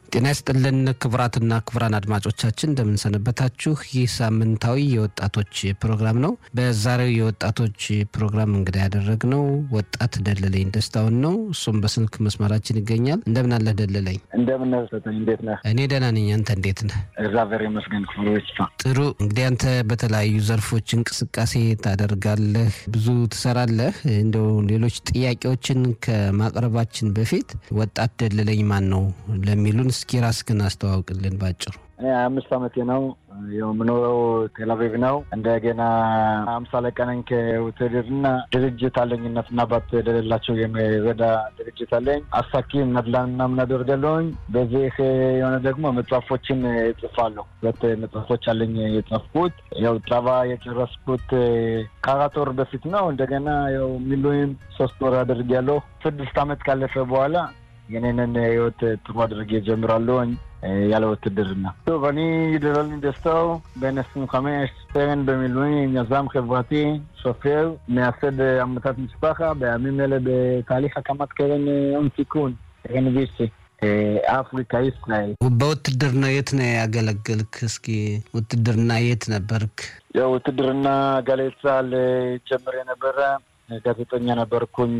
ጤና ይስጥልን ክቡራትና ክቡራን አድማጮቻችን እንደምንሰነበታችሁ። ይህ ሳምንታዊ የወጣቶች ፕሮግራም ነው። በዛሬው የወጣቶች ፕሮግራም እንግዳ ያደረግነው ወጣት ደለለኝ ደስታውን ነው። እሱም በስልክ መስመራችን ይገኛል። እንደምን አለህ ደለለኝ? እንደምን ሰጠኝ። እንዴት ነህ? እኔ ደህና ነኝ። አንተ እንዴት ነህ? እግዚአብሔር ይመስገን። ክፍሉ ይስፋ። ጥሩ። እንግዲህ አንተ በተለያዩ ዘርፎች እንቅስቃሴ ታደርጋለህ፣ ብዙ ትሰራለህ። እንደው ሌሎች ጥያቄዎችን ከማቅረባችን በፊት ወጣት ደለለኝ ማን ነው ለሚሉን እስኪ ራስህን አስተዋውቅልን ባጭሩ። እኔ ሀያ አምስት ዓመቴ ነው። የምኖረው ቴልአቪቭ ነው። እንደገና አምሳ አለቃ ነኝ ከውትድርና ድርጅት አለኝ። እናትና አባት የሌላቸው የሚረዳ ድርጅት አለኝ። አሳኪም ነድላን ምናምን አደርጋለሁኝ። በዚህ የሆነ ደግሞ መጽሐፎችን እጽፋለሁ። ሁለት መጽሐፎች አለኝ የጻፍኩት። ያው ጸባ የጨረስኩት ከአራት ወር በፊት ነው። እንደገና ያው ሚሉይም ሶስት ወር አድርጌያለሁ። ስድስት ዓመት ካለፈ በኋላ የኔንን ህይወት ጥሩ አድርጌ ጀምራለሁኝ ያለ ውትድርና። טוב, אני דללין דסטאו, בן 25, סרן במילואים, יזם חברתי, סופר, מייסד עמותת משפחה, בימים אלה בתהליך הקמת קרן הון סיכון, קרן ויסי. አፍሪካ ישראל በውትድርና የት ነው ያገለገልክ? እስኪ ውትድርና የት ነበርክ? ያው ውትድርና ጋሌት ሳል ጀምር የነበረ ጋዜጠኛ ነበርኩኝ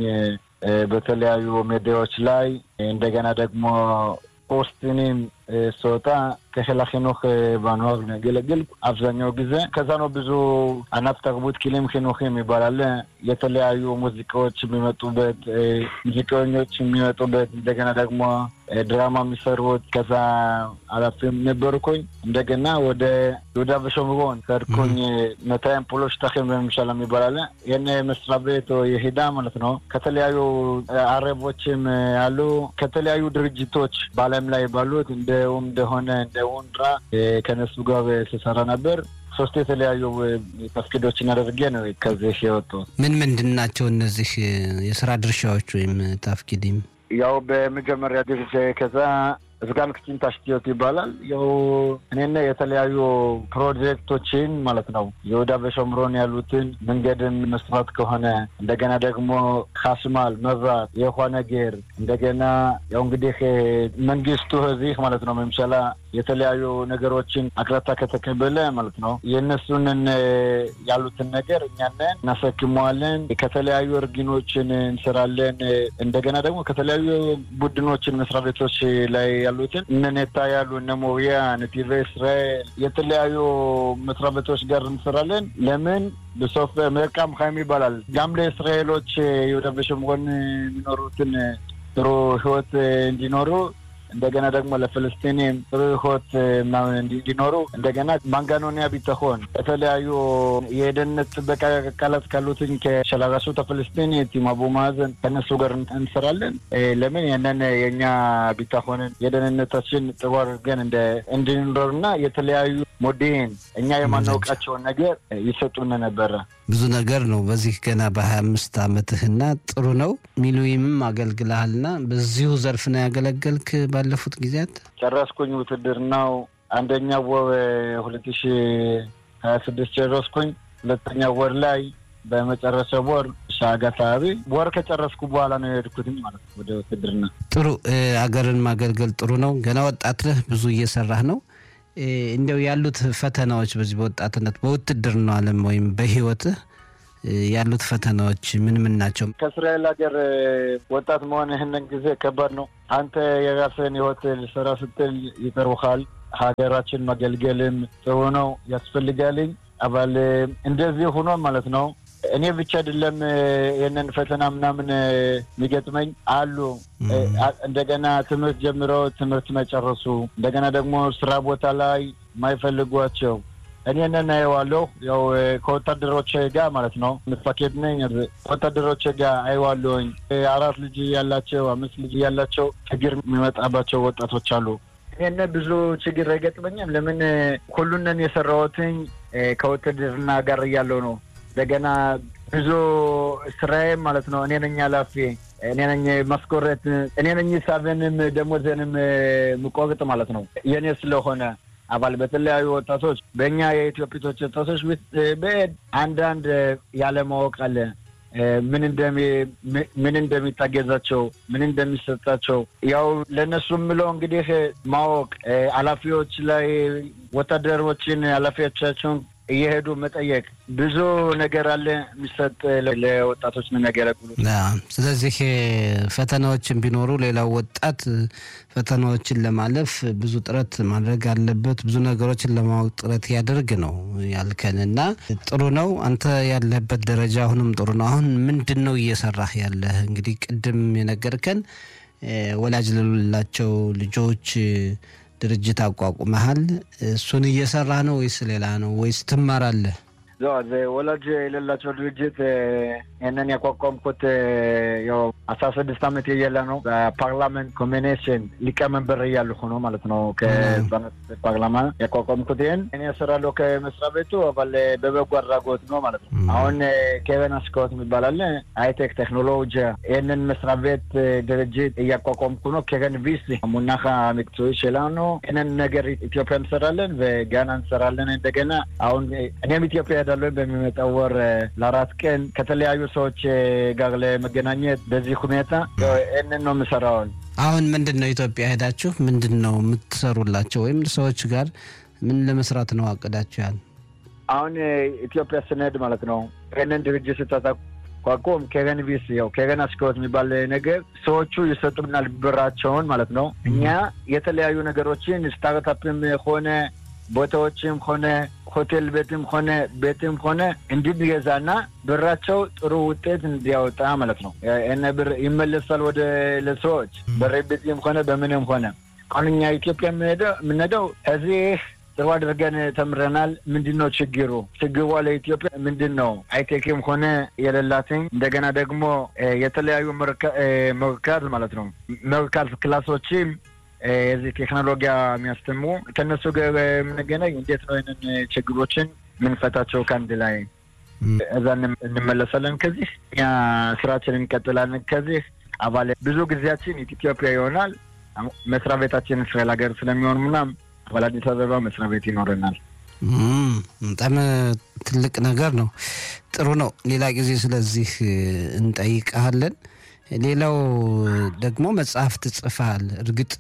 በተለያዩ ሚዲያዎች ላይ እንደገና ደግሞ ፖስትኒም ስወጣ ከחיל החינוך በአንዋር ያገለግል አብዛኛው ጊዜ ከዛ ነው። ብዙ አናፍ ተርቡት ኪሊም ኪኑክም ይባላል። የተለያዩ ሙዚቃዎች የሚመጡበት ሙዚቀኞች የሚመጡበት እንደገና ደግሞ ድራማ የሚሰሩት ከዛ አላፊም ነበርኩኝ። እንደገና ወደ ይሁዳ ושומרון ከድኩኝ መታየም ፖሎች ታኪም በመምሻል ይባላል። ይህን መስሪያ ቤት የሂዳ ማለት ነው። ከተለያዩ አረቦችም አሉ ከተለያዩ ድርጅቶች በዓለም ላይ ባሉት እንደውም እንደሆነ እንደ ውንድራ ከነሱ ጋር ስሰራ ነበር። ሶስት የተለያዩ ተፍኪዶችን አድርጌ ነው ከዚህ የወጡ። ምን ምንድን ናቸው እነዚህ የስራ ድርሻዎች ወይም ታፍኪዲም? ያው በመጀመሪያ ድርሻ ከዛ ስጋን ክችን ታሽቲዮት ይባላል። ያው እኔና የተለያዩ ፕሮጀክቶችን ማለት ነው ይሁዳ በሸምሮን ያሉትን መንገድን መስራት ከሆነ እንደገና ደግሞ ካስማል መብራት፣ የውሃ ነገር እንደገና ያው እንግዲህ መንግስቱ እዚህ ማለት ነው መምሸላ የተለያዩ ነገሮችን አቅራታ ከተቀበለ ማለት ነው የእነሱንን ያሉትን ነገር እኛንን እናሰክመዋለን። ከተለያዩ እርግኖችን እንሰራለን። እንደገና ደግሞ ከተለያዩ ቡድኖችን መስሪያ ቤቶች ላይ ያሉትን እነ ኔታ ያሉ እነ ሞሪያ ነቲቨ እስራኤል የተለያዩ መስሪያ ቤቶች ጋር እንሰራለን። ለምን ብሶፍ መልካም ሀይም ይባላል ጋም ለእስራኤሎች ይሁዳ በሸምሮን የሚኖሩትን ጥሩ ህይወት እንዲኖሩ እንደገና ደግሞ ለፍልስጤንም ጥሩ ህይወት ምናምን እንዲኖሩ እንደገና ማንጋኖኒያ ቢተሆን የተለያዩ የደህንነት ጥበቃ አካላት ካሉትን ከሸላራሱት ፍልስጤንት አቡ ማዕዘን ከነሱ ጋር እንሰራለን። ለምን ያንን የእኛ ቢታሆንን የደህንነታችን ጥሩ አድርገን እንድንኖርና የተለያዩ ሞዴን እኛ የማናውቃቸውን ነገር ይሰጡን ነበረ። ብዙ ነገር ነው። በዚህ ገና በሀያ አምስት አመትህና ጥሩ ነው። ሚሉይምም አገልግልሃልና በዚሁ ዘርፍ ነው ያገለገልክ ባለፉት ጊዜያት? ጨረስኩኝ ውትድርናው አንደኛ ወር ሁለት ሺ ሀያ ስድስት ጨረስኩኝ። ሁለተኛ ወር ላይ በመጨረሻ ወር ሻጋ አካባቢ ወር ከጨረስኩ በኋላ ነው የሄድኩትኝ ማለት ነው ወደ ውትድርና። ጥሩ አገርን ማገልገል ጥሩ ነው። ገና ወጣት ነህ፣ ብዙ እየሰራህ ነው። እንዲያው ያሉት ፈተናዎች በዚህ በወጣትነት በውትድርናው ዓለም ወይም በህይወትህ ያሉት ፈተናዎች ምን ምን ናቸው? ከእስራኤል ሀገር ወጣት መሆን ይህንን ጊዜ ከባድ ነው። አንተ የራስህን ህይወት ልሰራ ስትል ይጠሩሃል። ሀገራችን ማገልገልም ጥሩ ነው ያስፈልጋልኝ። አባል እንደዚህ ሆኖ ማለት ነው እኔ ብቻ አይደለም ይህንን ፈተና ምናምን የሚገጥመኝ አሉ። እንደገና ትምህርት ጀምረው ትምህርት መጨረሱ፣ እንደገና ደግሞ ስራ ቦታ ላይ የማይፈልጓቸው እኔንን አየዋለሁ። ያው ከወታደሮች ጋር ማለት ነው ምፋኬድ ነኝ። ከወታደሮች ጋር አየዋለሁኝ። አራት ልጅ ያላቸው አምስት ልጅ ያላቸው ችግር የሚመጣባቸው ወጣቶች አሉ። ይህን ብዙ ችግር አይገጥመኝም። ለምን ሁሉንን የሰራሁትኝ ከውትድርና ጋር እያለው ነው። እንደገና ብዙ ስራዬም ማለት ነው እኔ ነኝ ኃላፊ፣ እኔ ነኝ ማስኮረት፣ እኔ ነኝ ሳብንም ደሞዝንም ምቆርጥ ማለት ነው የእኔ ስለሆነ አባል በተለያዩ ወጣቶች በእኛ የኢትዮጵቶች ወጣቶች ውስጥ በሄድ አንዳንድ ያለማወቅ አለ። ምን እንደሚ ምን እንደሚታገዛቸው ምን እንደሚሰጣቸው ያው ለእነሱ የምለው እንግዲህ ማወቅ ኃላፊዎች ላይ ወታደሮችን ኃላፊዎቻቸውን እየሄዱ መጠየቅ ብዙ ነገር አለ የሚሰጥ ለወጣቶች ነው የሚያገለግሉት። ስለዚህ ፈተናዎችን ቢኖሩ ሌላው ወጣት ፈተናዎችን ለማለፍ ብዙ ጥረት ማድረግ አለበት። ብዙ ነገሮችን ለማወቅ ጥረት ያደርግ ነው ያልከን እና ጥሩ ነው። አንተ ያለህበት ደረጃ አሁንም ጥሩ ነው። አሁን ምንድን ነው እየሰራህ ያለህ? እንግዲህ ቅድም የነገርከን ወላጅ ለሌላቸው ልጆች ድርጅት አቋቁመሃል። እሱን እየሰራ ነው ወይስ ሌላ ነው ወይስ ትማራለህ? ወላጅ የሌላቸው ድርጅት ይህንን ያቋቋምኩት ያው አስራ ስድስት ዓመት የየለ ነው። በፓርላመንት ኮሚኒሽን ሊቀመንበር እያለሁ ሆኖ ማለት ነው። ከህጻናት ፓርላማ ያቋቋምኩት ይህን እኔ እሰራለሁ ከመስሪያ ቤቱ አባል በበጎ አድራጎት ነው ማለት ነው። አሁን ኬቨን አስካወት የሚባል አለ ሃይቴክ ቴክኖሎጂ ይህንን መስሪያ ቤት ድርጅት እያቋቋምኩ ነው። ኬቨን ቪስ ሙናኻ ምክትዊ ሽላኑ ይህንን ነገር ኢትዮጵያ እንሰራለን፣ በጋና እንሰራለን። እንደገና አሁን እኔም ኢትዮጵያ ሄዳለሁ በሚመጣው ወር ለአራት ቀን ከተለያዩ ሰዎች ጋር ለመገናኘት በዚህ ሁኔታ ይህንን ነው የምሰራውን። አሁን ምንድን ነው ኢትዮጵያ ሄዳችሁ ምንድን ነው የምትሰሩላቸው ወይም ሰዎች ጋር ምን ለመስራት ነው አቅዳችኋል? አሁን ኢትዮጵያ ስንሄድ ማለት ነው ይህንን ድርጅት ስታቋቁም ኬረን ቪስ ያው ኬረን አስከወት የሚባል ነገር ሰዎቹ ይሰጡናል ብራቸውን ማለት ነው። እኛ የተለያዩ ነገሮችን ስታርታፕም ሆነ ቦታዎችም ሆነ ሆቴል ቤትም ሆነ ቤትም ሆነ እንድንገዛና ብራቸው ጥሩ ውጤት እንዲያወጣ ማለት ነው። እነ ብር ይመለሳል ወደ ለሰዎች በሬቤትም ሆነ በምንም ሆነ አሁን እኛ ኢትዮጵያ የምንሄደው እዚህ ጥሩ አድርገን ተምረናል። ምንድን ነው ችግሩ? ችግሯ ለኢትዮጵያ ምንድን ነው? አይቴክም ሆነ የሌላትኝ እንደገና ደግሞ የተለያዩ መርካዝ ማለት ነው መርካዝ ክላሶችም የዚህ ቴክኖሎጂ የሚያስተምሩ ከእነሱ ጋር የምንገናኝ እንዴት ነው ይህንን ችግሮችን ምንፈታቸው ከአንድ ላይ እዛ እንመለሳለን። ከዚህ እኛ ስራችን እንቀጥላለን። ከዚህ አባል ብዙ ጊዜያችን ኢትዮጵያ ይሆናል። መስሪያ ቤታችን እስራኤል ሀገር ስለሚሆን ምናምን አባል አዲስ አበባ መስሪያ ቤት ይኖረናል። በጣም ትልቅ ነገር ነው። ጥሩ ነው። ሌላ ጊዜ ስለዚህ እንጠይቀሃለን። ሌላው ደግሞ መጽሐፍ ትጽፋል። እርግጥ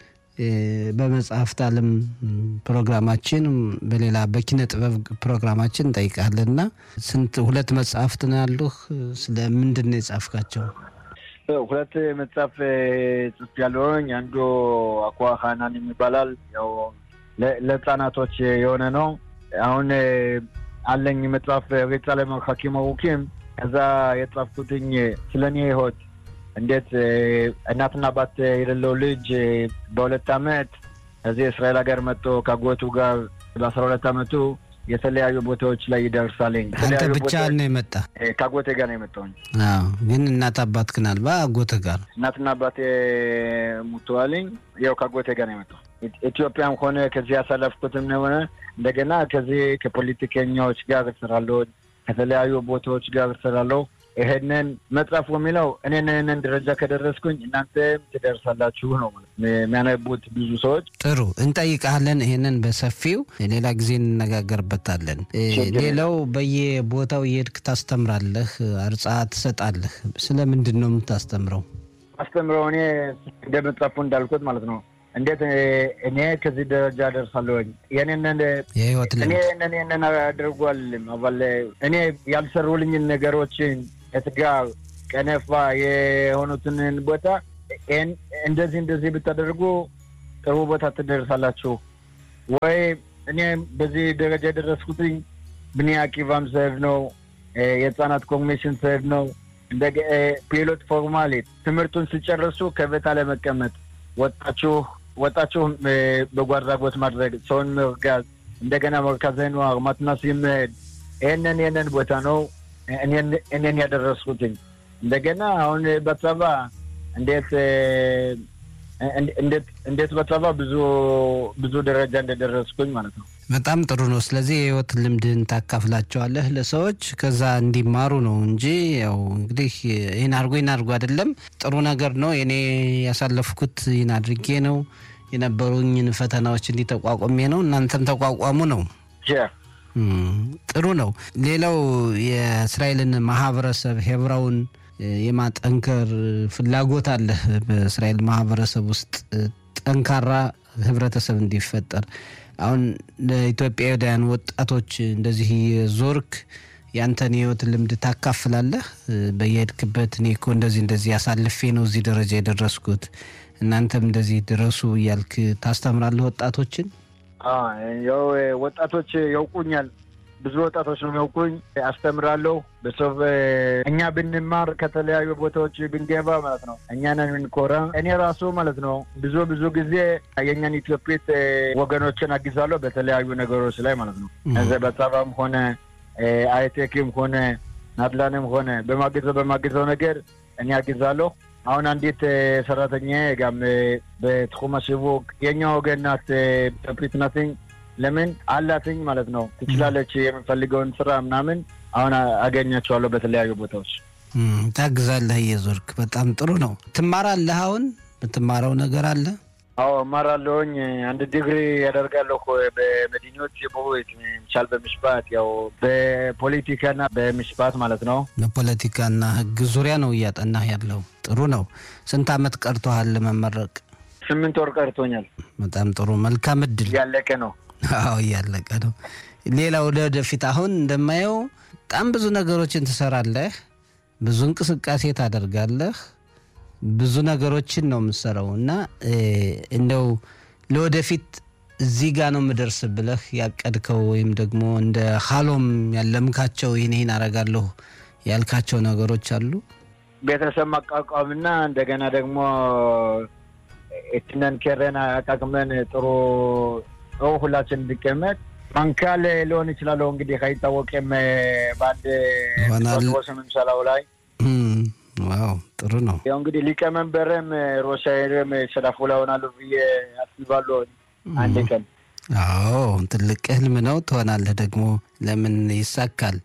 በመጽሐፍት ዓለም ፕሮግራማችን በሌላ በኪነ ጥበብ ፕሮግራማችን እንጠይቃለን እና ስንት ሁለት መጽሐፍት ነው ያሉህ? ስለ ምንድን ነው የጻፍካቸው? ሁለት መጽሐፍ ጽፍ ያለውኝ አንዱ አኳ ሀናን የሚባላል ያው ለህፃናቶች የሆነ ነው። አሁን አለኝ መጽሐፍ ሬጻ ለመርካኪም አውኪም ከዛ የጻፍኩትኝ ስለ እኔ ህይወት እንዴት እናትና አባት የሌለው ልጅ በሁለት አመት እዚህ እስራኤል ሀገር መጥቶ ከአጎቱ ጋር በአስራ ሁለት አመቱ የተለያዩ ቦታዎች ላይ ይደርሳልኝ። አንተ ብቻ ነው የመጣ? ከአጎቴ ጋር ነው የመጣውኝ። ግን እናት አባት ግን አልባ አጎቴ ጋር እናትና አባቴ ሙተዋልኝ። ያው ከአጎቴ ጋር ነው የመጣው። ኢትዮጵያም ሆነ ከዚህ ያሳለፍኩትም ሆነ እንደገና ከዚህ ከፖለቲከኛዎች ጋር እሰራለሁ፣ ከተለያዩ ቦታዎች ጋር እሰራለሁ። ይሄንን መጽሐፉ የሚለው እኔን ይህንን ደረጃ ከደረስኩኝ እናንተም ትደርሳላችሁ ነው የሚያነቡት ብዙ ሰዎች። ጥሩ እንጠይቃለን። ይሄንን በሰፊው ሌላ ጊዜ እንነጋገርበታለን። ሌላው በየቦታው የሄድክ ታስተምራለህ፣ አርጻ ትሰጣለህ። ስለምንድን ነው የምታስተምረው? አስተምረው እኔ እንደ መጽሐፉ እንዳልኩት ማለት ነው እንዴት እኔ ከዚህ ደረጃ ደርሳለሁኝ የኔንን የህይወት እኔ ይህንን ይህንን አድርጓልም አባለ እኔ ያልሰሩልኝን ነገሮችን እትጋር ቀነፋ የሆኑትን ቦታ እንደዚህ እንደዚህ ብታደርጉ ጥሩ ቦታ ትደርሳላችሁ ወይ እኔ በዚህ ደረጃ የደረስኩትኝ ብኒ አቂቫም ስሄድ ነው የህፃናት ኮሚሽን ስሄድ ነው እንደ ፒሎት ፎርማሌት ትምህርቱን ሲጨርሱ ከቤታ ለመቀመጥ ወጣችሁ ወጣችሁ በጎ አድራጎት ማድረግ ሰውን መርጋዝ እንደገና መርካዘ ነዋር ማትናስ የመሄድ ይህንን ይህንን ቦታ ነው እኔን ያደረስኩትኝ። እንደገና አሁን በጸባ እንዴት እንዴት በጸባ ብዙ ብዙ ደረጃ እንደደረስኩኝ ማለት ነው። በጣም ጥሩ ነው። ስለዚህ የህይወት ልምድን ታካፍላቸዋለህ ለሰዎች ከዛ እንዲማሩ ነው እንጂ ያው እንግዲህ ይህን አድርጎ ይህን አድርጎ አይደለም። ጥሩ ነገር ነው። እኔ ያሳለፍኩት ይህን አድርጌ ነው የነበሩኝን ፈተናዎች እንዲተቋቁሜ ነው እናንተም ተቋቋሙ ነው። ጥሩ ነው። ሌላው የእስራኤልን ማህበረሰብ ሄብራውን የማጠንከር ፍላጎት አለ። በእስራኤል ማህበረሰብ ውስጥ ጠንካራ ህብረተሰብ እንዲፈጠር አሁን ለኢትዮጵያውያን ወጣቶች እንደዚህ ዞርክ ያንተን የህይወት ልምድ ታካፍላለህ። በየሄድክበት እኔ እኮ እንደዚህ እንደዚህ አሳልፌ ነው እዚህ ደረጃ የደረስኩት እናንተም እንደዚህ ድረሱ እያልክ ታስተምራለህ ወጣቶችን? ያው ወጣቶች ያውቁኛል። ብዙ ወጣቶች ነው የሚያውቁኝ። አስተምራለሁ። በሰብ እኛ ብንማር ከተለያዩ ቦታዎች ብንገባ ማለት ነው እኛ ነን የምንኮራ። እኔ ራሱ ማለት ነው ብዙ ብዙ ጊዜ የእኛን ኢትዮጵት ወገኖችን አግዛለሁ በተለያዩ ነገሮች ላይ ማለት ነው በጸባም ሆነ አይቴክም ሆነ ናትላንም ሆነ በማገዘው በማገዘው ነገር እኔ አግዛለሁ። አሁን አንዲት ሰራተኛ ጋም በትኩመ ሽቡክ የኛ ወገን ናት፣ ኢትዮጵት ናትኝ። ለምን አላትኝ ማለት ነው ትችላለች። የምፈልገውን ስራ ምናምን አሁን አገኛቸዋለሁ በተለያዩ ቦታዎች ታግዛለህ እየዞርክ። በጣም ጥሩ ነው። ትማራለህ? አሁን የምትማረው ነገር አለ? አዎ እማራለሁኝ። አንድ ዲግሪ ያደርጋለሁ በመዲኖች የቦት ምቻል በምሽባት ያው በፖለቲካና በምሽባት ማለት ነው። በፖለቲካና ሕግ ዙሪያ ነው እያጠናህ ያለው። ጥሩ ነው። ስንት አመት ቀርቶሃል ለመመረቅ? ስምንት ወር ቀርቶኛል። በጣም ጥሩ። መልካም እድል። እያለቀ ነው። አዎ እያለቀ ነው። ሌላ ወደ ወደፊት አሁን እንደማየው በጣም ብዙ ነገሮችን ትሰራለህ፣ ብዙ እንቅስቃሴ ታደርጋለህ ብዙ ነገሮችን ነው የምሰራው እና እንደው ለወደፊት እዚህ ጋ ነው የምደርስ ብለህ ያቀድከው ወይም ደግሞ እንደ ሀሎም ያለምካቸው ይህን ይህን አረጋለሁ ያልካቸው ነገሮች አሉ? ቤተሰብ ማቋቋምና እንደገና ደግሞ እትነን ኬረን አቃቅመን ጥሩ ጥሩ ሁላችን እንዲቀመጥ ማንካል ሊሆን ይችላለሁ እንግዲህ አይታወቅም። በአንድ ምምሰላው ላይ ዋው ጥሩ ነው። ያው እንግዲህ ሊቀመንበርም ሮሻይርም ሸዳፎላ ሆናሉ ብዬ አስባለሁ አንድ ቀን። አዎ ትልቅ ህልም ነው። ትሆናለህ ደግሞ ለምን ይሳካል።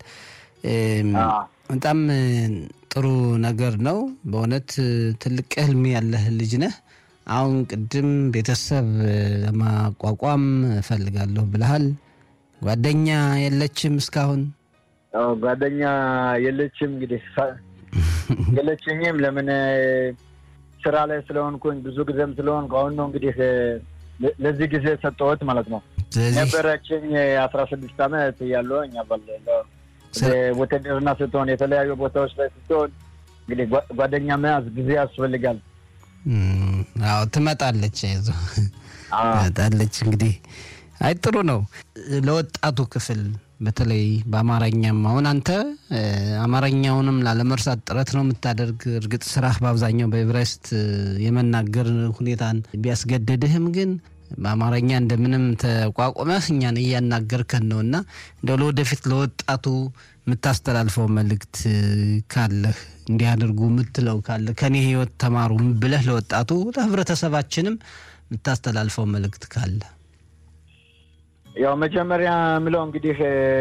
በጣም ጥሩ ነገር ነው። በእውነት ትልቅ ህልም ያለህ ልጅ ነህ። አሁን ቅድም ቤተሰብ ለማቋቋም እፈልጋለሁ ብለሃል። ጓደኛ የለችም እስካሁን? ጓደኛ የለችም እንግዲህ የለችኝም። ለምን ስራ ላይ ስለሆንኩኝ ብዙ ጊዜም ስለሆንኩ አሁን ነው እንግዲህ ለዚህ ጊዜ ሰጠሁት ማለት ነው። ነበረችኝ አስራ ስድስት ዓመት እያለሁኝ ውትድርና ስትሆን የተለያዩ ቦታዎች ላይ ስትሆን እንግዲህ ጓደኛ መያዝ ጊዜ ያስፈልጋል። አዎ ትመጣለች፣ አይዞህ ትመጣለች። እንግዲህ አይ ጥሩ ነው ለወጣቱ ክፍል በተለይ በአማርኛም አሁን አንተ አማርኛውንም ላለመርሳት ጥረት ነው የምታደርግ። እርግጥ ስራህ በአብዛኛው በኤቨሬስት የመናገር ሁኔታን ቢያስገድድህም ግን በአማርኛ እንደምንም ተቋቁመህ እኛን እያናገርከን ነው እና እንደው ለወደፊት ለወጣቱ የምታስተላልፈው መልእክት ካለህ እንዲያደርጉ የምትለው ካለ ከኔ ህይወት ተማሩ ብለህ ለወጣቱ ለህብረተሰባችንም የምታስተላልፈው መልእክት ካለ ያው መጀመሪያ ምለው እንግዲህ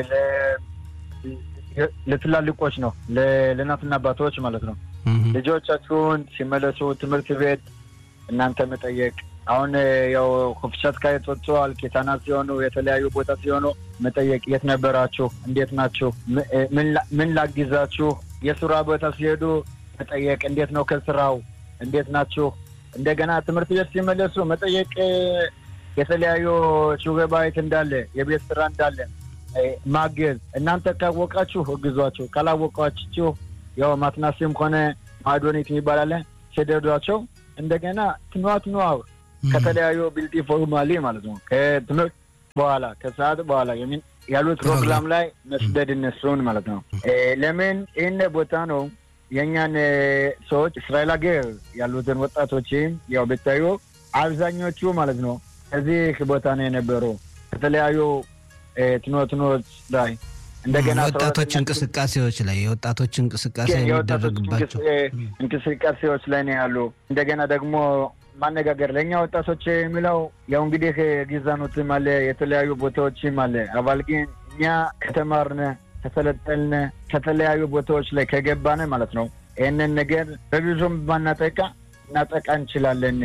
ለትላልቆች ነው፣ ለእናትና አባቶች ማለት ነው። ልጆቻችሁን ሲመለሱ ትምህርት ቤት እናንተ መጠየቅ። አሁን ያው ኮፍሻት ካየት ወጥተዋል። ኬታና ሲሆኑ የተለያዩ ቦታ ሲሆኑ መጠየቅ፣ የት ነበራችሁ? እንዴት ናችሁ? ምን ላግዛችሁ? የስራ ቦታ ሲሄዱ መጠየቅ፣ እንዴት ነው ከስራው? እንዴት ናችሁ? እንደገና ትምህርት ቤት ሲመለሱ መጠየቅ የተለያዩ ሹገባይት እንዳለ የቤት ስራ እንዳለ ማገዝ። እናንተ ካወቃችሁ እግዟቸው፣ ካላወቃችሁ ያው ማትናሲም ሆነ ማዶኒት የሚባላለ ሲደዷቸው እንደገና ትንዋ ትንዋ ከተለያዩ ቢልቲ ፎርማሊ ማለት ነው ከትምህርት በኋላ ከሰዓት በኋላ ያሉት ፕሮግራም ላይ መስደድ እነሱን ማለት ነው። ለምን ይህን ቦታ ነው የእኛን ሰዎች እስራኤል ሀገር ያሉትን ወጣቶችም ያው ብታዩ አብዛኞቹ ማለት ነው እዚህ ቦታ ነው የነበሩ ከተለያዩ ትኖትኖች ላይ እንደገና ወጣቶች እንቅስቃሴዎች ላይ የወጣቶች እንቅስቃሴ የሚደረግባቸው እንቅስቃሴዎች ላይ ነው ያሉ። እንደገና ደግሞ ማነጋገር ለእኛ ወጣቶች የሚለው ያው እንግዲህ ጊዛኖትም አለ የተለያዩ ቦታዎችም አለ። አባል ግን እኛ ከተማርነ ከሰለጠልነ ከተለያዩ ቦታዎች ላይ ከገባነ ማለት ነው ይህንን ነገር በብዙም ባናጠቃ እናጠቃ እንችላለን።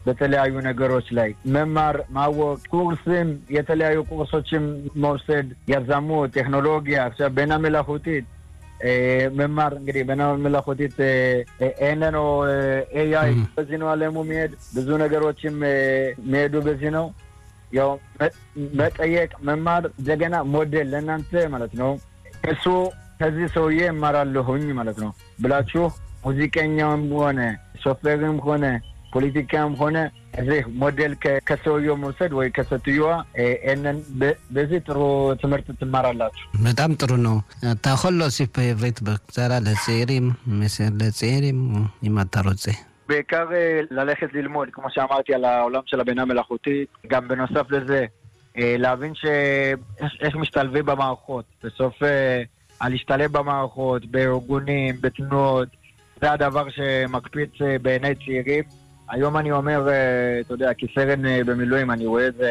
በተለያዩ ነገሮች ላይ መማር ማወቅ፣ ኩርስም የተለያዩ ኩርሶችም መውሰድ ያዛሙ ቴክኖሎጂያ עכשיו בינה מלאכותית መማር እንግዲህ בינה מלאכותית אין לנו ኤአይ በዚህ ነው አለሙ የሚሄድ ብዙ ነገሮችም የሚሄዱ በዚህ ነው። ያው መጠየቅ መማር እንደገና ሞዴል ለእናንተ ማለት ነው እሱ ከዚህ ሰውዬ እማራለሁኝ ማለት ነው ብላችሁ ሙዚቀኛም ሆነ ሾፌርም ሆነ ፖለቲካም ሆነ እዚህ ሞዴል ከሰውየው መውሰድ ወይ ከሴትዮዋ ይህንን በዚህ ጥሩ ትምህርት ትማራላችሁ። በጣም ጥሩ ነው። אתה יכול להוסיף בעברית בקצרה לצעירים, מסר לצעירים, אם אתה רוצה. בעיקר ללכת ללמוד, כמו שאמרתי, על העולם של הבינה מלאכותית. גם בנוסף לזה, להבין שאיך משתלבים במערכות. בסוף, להשתלב במערכות, בארגונים, בתנועות, זה הדבר שמקפיץ בעיני צעירים. היום אני אומר, אתה יודע, כסרן במילואים, אני רואה את זה...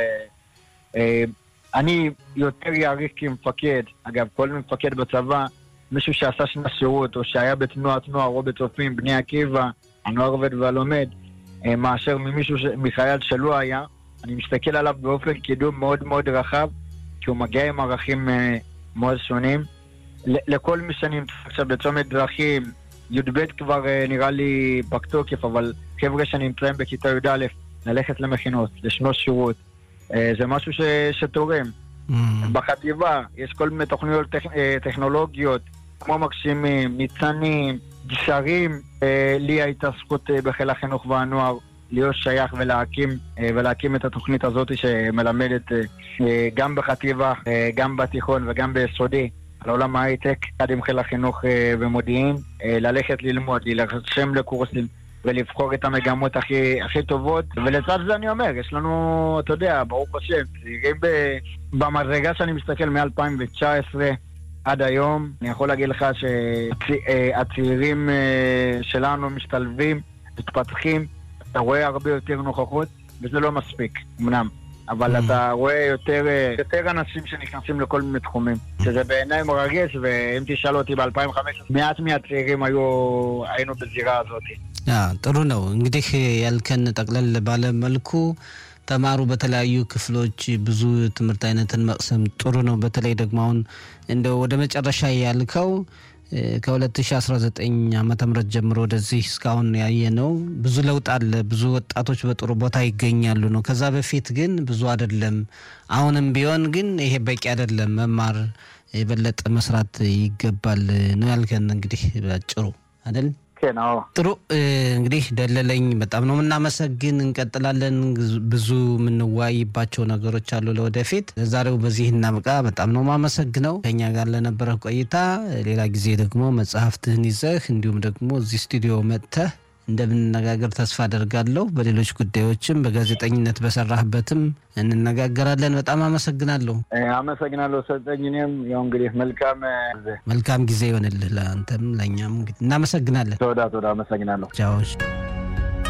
אני יותר יעריך כמפקד, אגב, כל מפקד בצבא, מישהו שעשה שנת שירות, או שהיה בתנועת נוער, או בצופים, בני עקיבא, הנוער עובד והלומד, מאשר ממישהו, מחייל שלא היה. אני מסתכל עליו באופן קידום מאוד מאוד רחב, כי הוא מגיע עם ערכים מאוד שונים. לכל מי שנמצא עכשיו בצומת דרכים, י"ב כבר נראה לי פג תוקף, אבל חבר'ה שנמצאים בכיתה י"א, ללכת למכינות, לשנות שירות, זה משהו ש, שתורם. Mm. בחטיבה יש כל מיני תוכניות טכ, טכנולוגיות, כמו מגשימים, ניצנים, גשרים. לי הייתה זכות בחיל החינוך והנוער להיות שייך ולהקים, ולהקים את התוכנית הזאת שמלמדת גם בחטיבה, גם בתיכון וגם ביסודי. על עולם ההייטק, יחד עם חיל החינוך ומודיעין, ללכת ללמוד, להירשם לקורסים ולבחור את המגמות הכי, הכי טובות. ולצד זה אני אומר, יש לנו, אתה יודע, ברוך השם, צעירים במדרגה שאני מסתכל מ-2019 עד היום, אני יכול להגיד לך שהצעירים שלנו משתלבים, מתפתחים, אתה רואה הרבה יותר נוכחות, וזה לא מספיק, אמנם. אבל mm. אתה רואה יותר, יותר אנשים שנכנסים לכל מיני תחומים, שזה בעיניי מרגש, ואם תשאל אותי ב-2015, מעט מהצעירים היו, היינו בזירה הזאת. ጥሩ ነው እንግዲህ ያልከን ጠቅለል ባለ መልኩ ተማሩ በተለያዩ ክፍሎች ብዙ ትምህርት አይነትን መቅሰም ጥሩ ነው። በተለይ ደግሞ አሁን እንደ ወደ መጨረሻ ያልከው ከ2019 ዓመተ ምህረት ጀምሮ ወደዚህ እስካሁን ያየ ነው ብዙ ለውጥ አለ። ብዙ ወጣቶች በጥሩ ቦታ ይገኛሉ ነው። ከዛ በፊት ግን ብዙ አይደለም። አሁንም ቢሆን ግን ይሄ በቂ አይደለም። መማር የበለጠ መስራት ይገባል ነው ያልከን። እንግዲህ በጭሩ አይደል? ጥሩ እንግዲህ ደለለኝ በጣም ነው የምናመሰግን። እንቀጥላለን። ብዙ የምንወያይባቸው ነገሮች አሉ ለወደፊት። ዛሬው በዚህ እናብቃ። በጣም ነው የማመሰግነው ከኛ ጋር ለነበረ ቆይታ። ሌላ ጊዜ ደግሞ መጽሐፍትህን ይዘህ እንዲሁም ደግሞ እዚህ ስቱዲዮ መጥተህ እንደምንነጋገር ተስፋ አደርጋለሁ። በሌሎች ጉዳዮችም በጋዜጠኝነት በሰራህበትም እንነጋገራለን። በጣም አመሰግናለሁ። አመሰግናለሁ ሰጠኝ። እኔም ያው እንግዲህ መልካም መልካም ጊዜ ይሆንልህ ለአንተም ለእኛም። እንግዲህ እናመሰግናለን። ተወዳ ተወዳ አመሰግናለሁ። ቻዎች